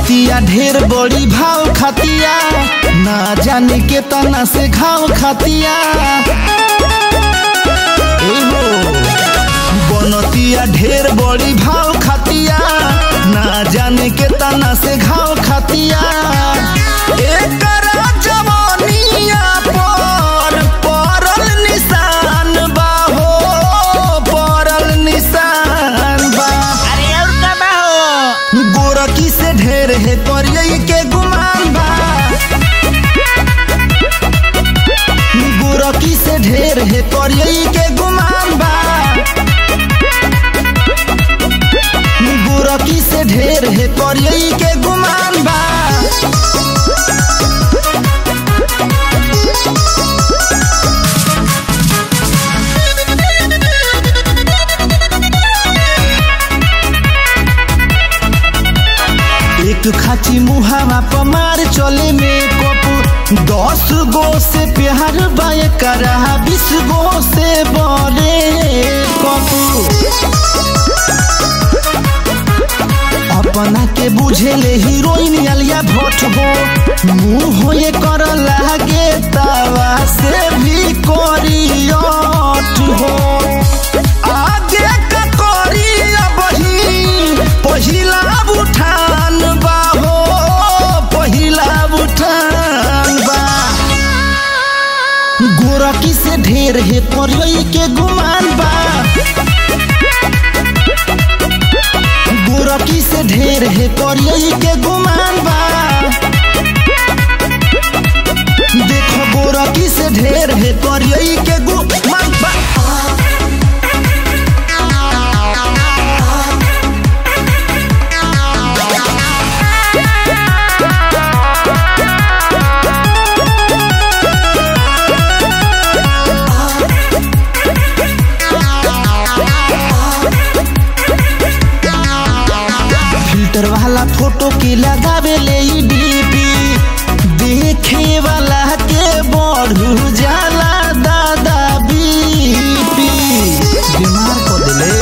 बनतिया ढेर बड़ी भाव खातिया ना जाने के तना से घाव खातिया ए हो बनतिया ढेर बड़ी भाव खातिया ना जाने के तना से घाव खातिया एकरा जवानिया पर पड़ल निशान बा हो पड़ल निशान बा अरे और का बा हो गोरकी से ढेर है करिए के गुमान बा गोरकी से ढेर है करिए के गुमान बा गोरकी से ढेर है करिए के गुमान बा एक खाची मुहावा पमार चले में कप दस गो से प्यार बाय करा बीस गो से बड़े कप अपना के बुझेले हीरोइन अलिया भट्ट हो मुंह हो ये कर लागे तवा से भी करियट हो आगे का करिया बही पहिला उठान बा हो पहिला उठान बा गोरकी से ढेर है करई के गुमान बा गोरकी से ढेर है करई के गुमान बा देखो गोरकी से ढेर है करई के गुमान बा फिल्टर वाला फोटो के लगावे ले ई डीपी देखे वाला के बढ़ू जाला दादा बीपी बीमार कर देले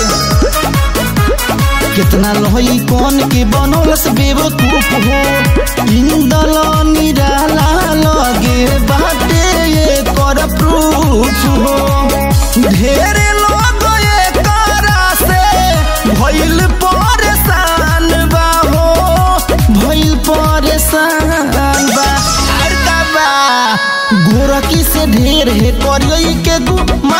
कितना लोही कौन के बनोलस बेवकूफ हो इंदल निराला लगे बाटे ये कर प्रूफ हो ढेरे लोग ये करा से भइल परेशान बा हो भइल परेशान बा हर का बा गोरकी से ढेर है करिए के गु